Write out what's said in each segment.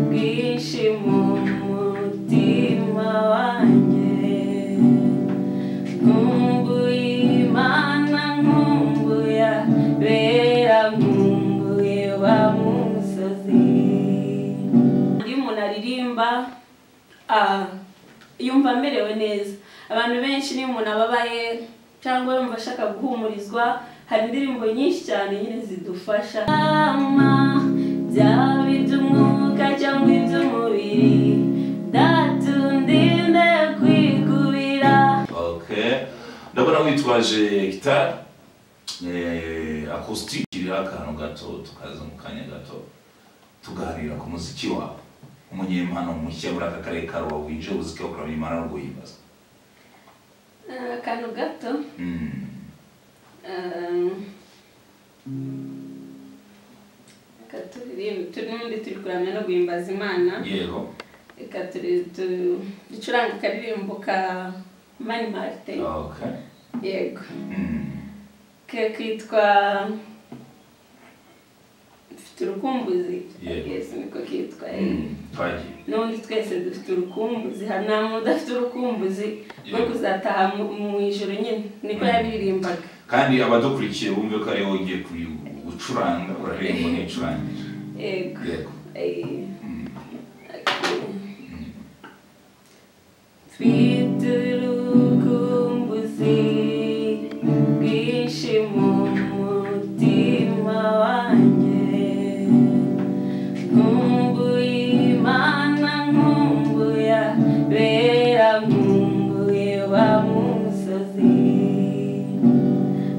bwinshi mu mutima wanjye nkumbuye imana nkumbuye abera nkumbuye ba musozi iyo umuntu aririmba ah, yumva amerewe neza abantu benshi niyo umuntu ababaye cyangwa yumva ashaka guhumurizwa hari indirimbo nyinshi cyane nyine zidufasha Ama, byaba iby'umwuka cyangwa iby'umubiri datundi ndakwikubira Okay. ndabona witwaje gitari eh, acoustic iriho akantu gato tukaza mu kanya gato tuganira ku muziki wawe umunyempano mushya muri aka karere ka rubavu winje umuziki wawe kuramya imana no guhimbaza Eh, akantu gato Mm. eh, reka turirimbe tundi turi kuramya no guhimbaza imana yego reka turi- tu- ducurange akaririmbo ka mani marite Okay. yego Mm. ke kitwa mfite urukumbuzi Yego. yesi niko kitwa yego. Mm. twagiye n'ubundi twese dufite urukumbuzi hari nta muntu udafite urukumbuzi rwo Yego. kuzataha mu- mu ijoro nyine niko yaririmbaga kandi abadukurikiye bumve ko ariwe ugiye kuyu- gucuranga uraremba nticurangira yego yego Eh, Mm. Mfite urukumbuzi rwinshi mu mutima wanjye nkumbuye imana nkumbuye abera nkumbuye wa musozi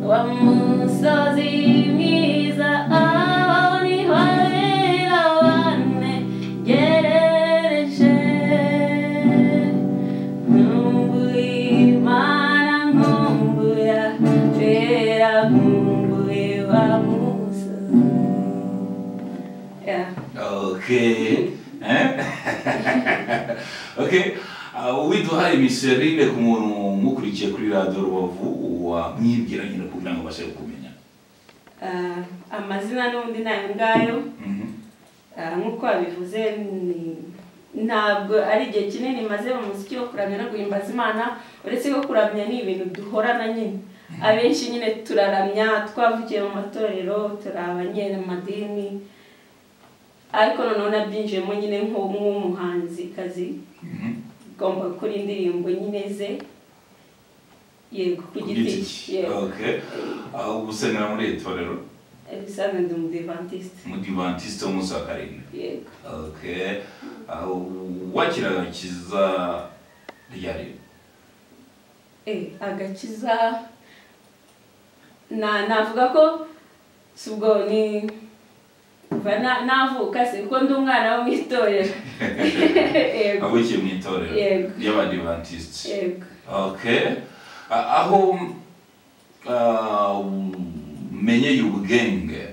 wa musozi mwiza aho niho abera bane gerereje Nkumbuye Imana nkumbuye kera nkumbuye wa musozi. Yeah. Okay. Eh? okay. Uh, widuhaye imiserine ku muntu umukurikiye kuri radiyo rubavu wamwibwira nyine kugira ngo abashe kumenya Ah, amazina n'ubundi ni ayo ngayo Ah, nk'uko babivuze ni- ntabwo ari igihe kinini maze mu muziki wo kuramya no guhimbaza imana uretse ko kuramya ni ibintu duhorana nyine abenshi nyine turaramya twavugiye mu matorero turi abanyemadini ariko noneho nabyinjiyemo nyine nk'u- nk'umuhanzikazi ugomba gukora indirimbo nyine ze yego ku giti cye yego gusengera muri iri torero ibisanzwe ndi umudivantiste umudivantisite w'umunsi wa karindwi yego okay. uh, wakira agakiza ryari Eh, agakiza na navuga ko si ubwo ni kuva na- navuka se kuko ndi umwana wo mu itorero yego avukiye mu itorero Yego. ry'abadivantisite yego Okay. A- aho ah, umenyeye ubwenge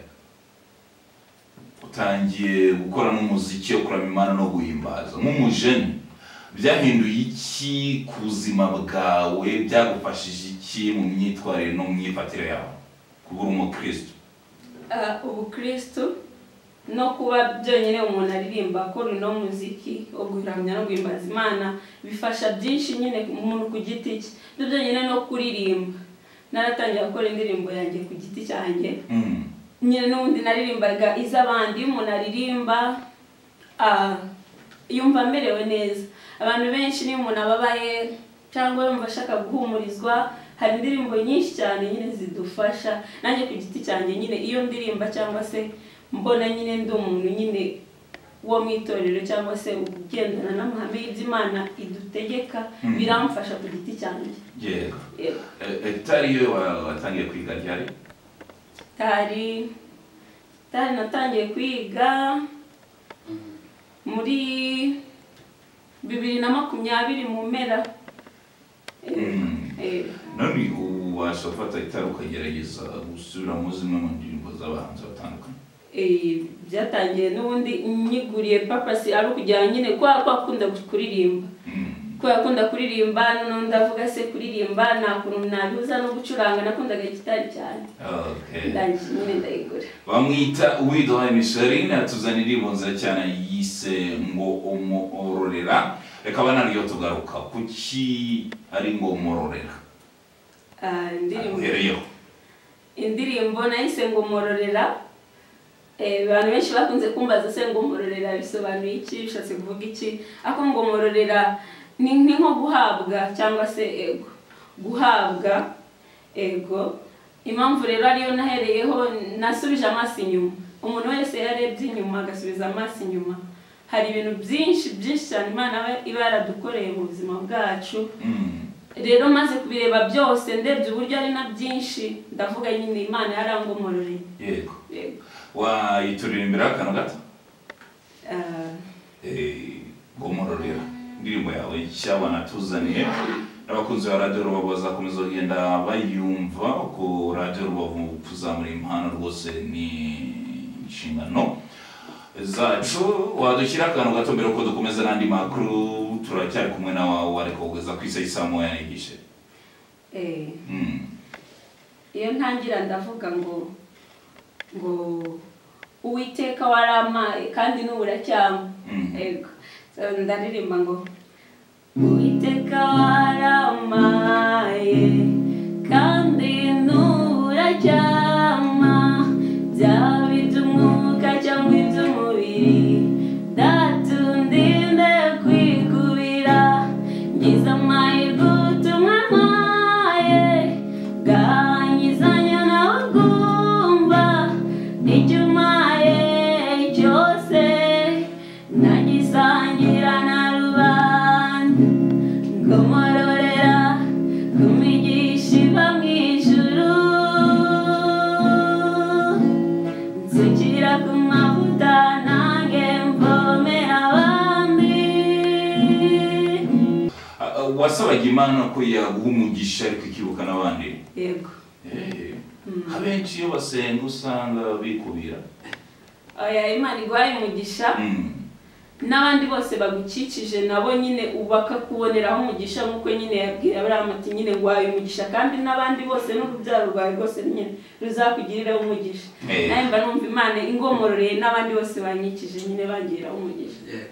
utangiye gukora n'umuziki wo kuramya imana no guhimbaza nk'umujeni byahinduye iki ku buzima bwawe byagufashije iki mu myitwarire no mu myifatire yawe kubura umukristo Ah, ubukristu no kuba byonyine umuntu aririmba akora uno muziki wo guhiramya no guhimbaza imana bifasha byinshi nyine umuntu ku giti cye ibyo byonyine no kuririmba naratangiye gukora indirimbo yanjye ku giti cyanjye Mm. nyine n'ubundi naririmbaga iz'abandi iyo umuntu aririmba ah, yumva amerewe neza abantu benshi niyo umuntu ababaye cyangwa yumva ashaka guhumurizwa hari indirimbo nyinshi cyane nyine zidufasha nanjye ku giti cyanjye nyine iyo ndirimba cyangwa se mbona nyine ndi umuntu nyine wo mu itorero cyangwa se ugendana n'amahame y'iby'imana idutegeka Mhm. biramfasha ku giti cyanjye yego Yego. E- hegitari iyo wa- watangiye kwiga ryari gitari gitari natangiye kwiga muri bibiri na makumyabiri mu mpera Eh, Mm. eh, none ubasha gufata hegitari ukagerageza gusubiramo zimwe mu ndirimbo z'abahanzi batandukanye eh, byatangiye n'ubundi nyiguriye papasi ari ukujyana nyine kwa kwa kunda kuririmba Mm. kubera ko ndakuririmba noneho ndavuga se kuririmba nta kuntu nabihuza no gucuranga nakundaga gitari cyane Okay. ndangije nyine ndayigura bamwita uwitwaye misharine atuzanira ibunza cyane yise ngo umuororera reka banariyo tugaruka kuki ari ngo umurorera Ah, indirimbo uhereyeho indirimbo nahise ngo mororera Eh, abantu benshi bakunze kumbaza se ngo mororera bisobanuye iki bishatse kuvuga iki ariko ngo mororera ni ni nko guhabwa cyangwa se ego guhabwa ego impamvu rero ariyo nahereyeho nasubije amaso inyuma umuntu wese yarebye inyuma agasubiza amaso inyuma hari ibintu byinshi byinshi cyane imana iba- iba yaradukoreye mu buzima bwacu Mm. rero maze kubireba byose ndebye uburyo ari na byinshi ndavuga nyine imana yarangomororeye yego Yego. wayituririmbira akantu gato Ah, Eh, ngo umurorera indirimbo yawe nshya banatuzaniye n'abakunzi ba radiyo rubavu bazakomeza kugenda bayumva ku radiyo rubavu kuzamura impano rwose ni inshingano zacu wadushyira akantu gato mbere ko dukomeza n'andi makuru turacyari kumwe na wawe ariko kugeza ku isa y'isaa moya n'igice eh, Mm. iyo ntangira ndavuga ngo ngo uwiteka waramaye kandi n'ubu uracyanywa Mhm. yego So, ndaririmba ngo uwiteka waramaye kandi n'ubu uracyama byaba iby'umwuka cyangwa iby'umubiri datundi ndakwikubira ngize amahirwe ubutumwa mpaye bwanyizanya nawe ubwumva icyo umpaye cyose nagisangira na rubanda ngo mororera kumigisha iva mu ijuru nsukira ku mavuta nange mvome abandi Ah, ah, wasabaga imana ko yaguha umugisha ariko ikibuka n'abandi yego Eh, abenshi iyo basenga usanga bikubira oya imana iguhaye umugisha Mm. n'abandi bose bagukikije nabo nyine bakakuboneraho umugisha nk'uko nyine yabwiye aburahamu ati nyine nguhaye umugisha kandi n'abandi bose n'urubyaro rwawe rwose nyine ruzakugiriraho umugisha Eh. nawe mba numva imana ingomororeye n'abandi bose banyikije nyine bangiriraho umugisha yego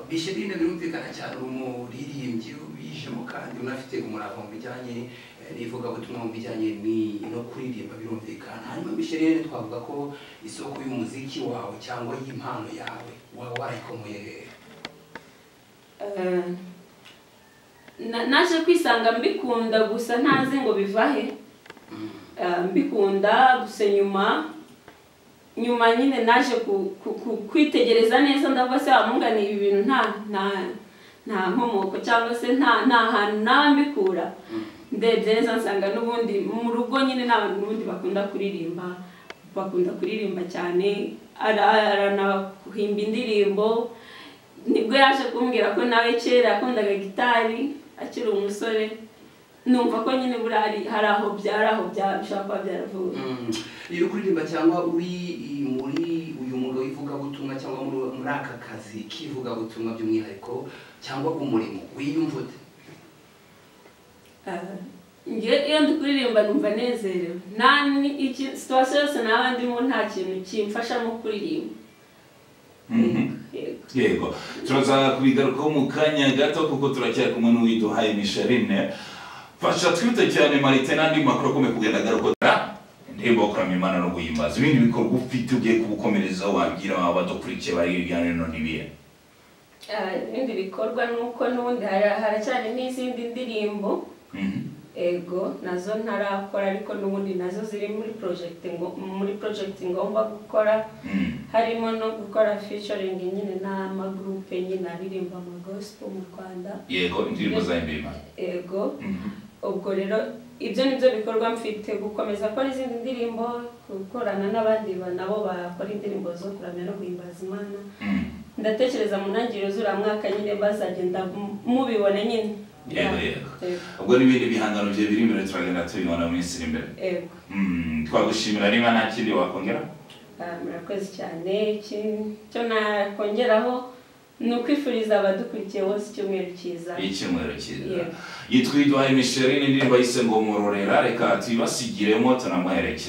bishyirine birumvikana cyane uri umuririmbyi ubijemo kandi unafite umurava mu bijyanye eh, n'ivugabutumwa mu bijyanye ni- no kuririmba birumvikana hanyuma bishyirine twavuga ko isoko y'umuziki wawe cyangwa y'impano yawe waba warayikomoye hehe Eh, na- naje kwisanga mbikunda gusa ntazi ngo biva he Mm. Eh, mbikunda gusa nyuma nyuma nyine naje ku- ku- ku- kwitegereza neza ndavuga se wamunganiye ibi bintu nta nta nta nkomoko cyangwa se nta nta hantu naba mbikura ndebye neza nsanga n'ubundi mu rugo nyine nta bantu n'ubundi bakunda kuririmba bakunda kuririmba cyane ara- aranakuhimba indirimbo nibwo yaje kumbwira ko nawe kera yakundaga gitari akiri umusore numva ko nyine buriya hari- hari aho bya hari aho bya bishobora kuba byaravuye Mm. iyo uri kuririmba cyangwa uri i- muri uyu mwuga w'ivugabutumwa cyangwa muri- muri aka kazi k'ivugabutumwa by'umwihariko cyangwa umurimo wiyumva ute Ah, njye iyo ndi kuririmba numva nezerewe nta ni- iki situwasiyo yose naba ndimo nta kintu kimfasha nko kuririmba Mhm. yego yego turaza kubigarukaho mu kanya gato kuko turacyari kumwe n'uwiduhaye misharine fasha twite cyane marite n'andi makuru akomeye kugenda garukotara ndirimbo kuramya imana no guhimbaza ibindi bikorwa ufite ugiye kubukomerezaho wabwira abadukurikiye bari hirya no hino n'ibihe Ah, ibindi bikorwa ni uko n'ubundi hara- haracyari n'izindi ndirimbo Mhm. ego nazo ntarakora ariko n'ubundi nazo ziri muri porojegiti muri porojegiti ngomba gukora Mhm. harimo no gukora featuring nyine n'amagurupe nyine aririmba ama gospel mu rwanda yego indirimbo zahimbiye imana ego Mhm. ubwo rero ibyo ni byo bikorwa mfite gukomeza gukora izindi ndirimbo gukorana n'abandi ba- nabo bakora indirimbo zo kuramya no guhimbaza imana Mhm. ndatekereza mu ntangiriro z'uramwaka nyine bazagenda mu- mubibona nyine yego yego Yego. ubwo n'ibindi bihangano bye biri imbere turagenda tubibona mu minsi iri imbere Yego. Mhm. twagushimira niba nta kindi wakongera Ah, murakoze cyane icyo nakongeraho ni ukwifuriza abadukurikiye bose icyumweru cyiza icyumweru cyiza Yeah. yitwa iduhaye misheline indirimbo yise ngo murorera reka tuyibasigiremo tunamuherekeze